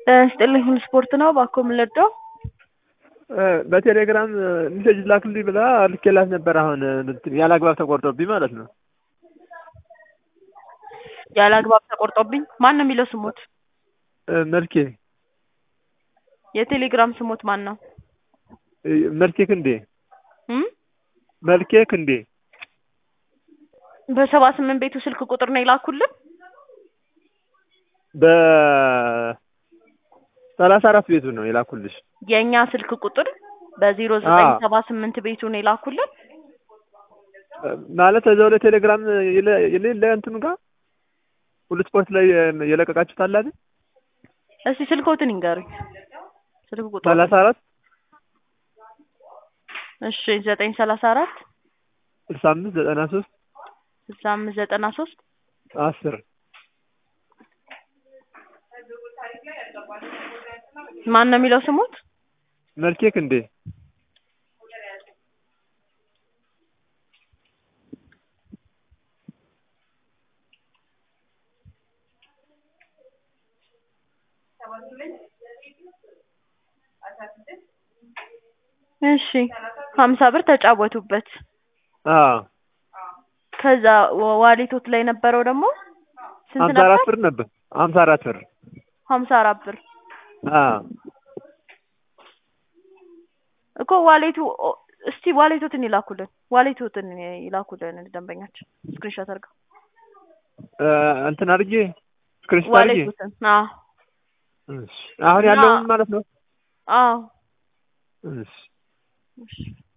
ጤና ይስጥልኝ ስፖርት ነው እባክዎ ምን ልርዳው? በቴሌግራም ሜሴጅ ላክልኝ ብላ ልኬላት ነበር። አሁን ያለ አግባብ ተቆርጦብኝ ማለት ነው። ያለ አግባብ ተቆርጦብኝ ማን ነው የሚለው ስሞት? መልኬ የቴሌግራም ስሞት ማን ነው? መልኬ ክንዴ እም መልኬ ክንዴ በሰባ ስምንት ቤቱ ስልክ ቁጥር ነው የላኩልን? በሰላሳ አራት ቤቱ ነው የላኩልሽ። የእኛ ስልክ ቁጥር በዜሮ ዘጠኝ ሰባ ስምንት ቤቱ ነው የላኩልን? ማለት እዛው ላይ ቴሌግራም የሌለ እንትኑ ጋር ሁሉ ስፖርት ላይ የለቀቃችሁት አለ አይደል? እስቲ ስልክዎትን ይንገሩኝ። ስልክ ቁጥር ሰላሳ አራት እሺ ዘጠኝ ሰላሳ አራት ስልሳ አምስት ዘጠና ሶስት ስልሳ አምስት ዘጠና ሶስት አስር ማን ነው የሚለው ስሞት? መልኬ ክንዴ እሺ ሀምሳ ብር ተጫወቱበት። አዎ ከዛ ዋሌቶት ላይ የነበረው ደግሞ ስንት ሀምሳ ነበር? አራት ብር ነበር። ሀምሳ አራት ብር ሀምሳ አራት ብር አዎ እኮ ዋሌቱ እስቲ ዋሌቶትን ይላኩልን፣ ዋሌቶትን ይላኩልን ደንበኛችን ስክሪንሾት አድርገው እንትን አድርጌ ስክሪንሾት አድርጌ ዋሌቶትን። አዎ እሺ አሁን ያለውን ማለት ነው። አዎ እሺ እሺ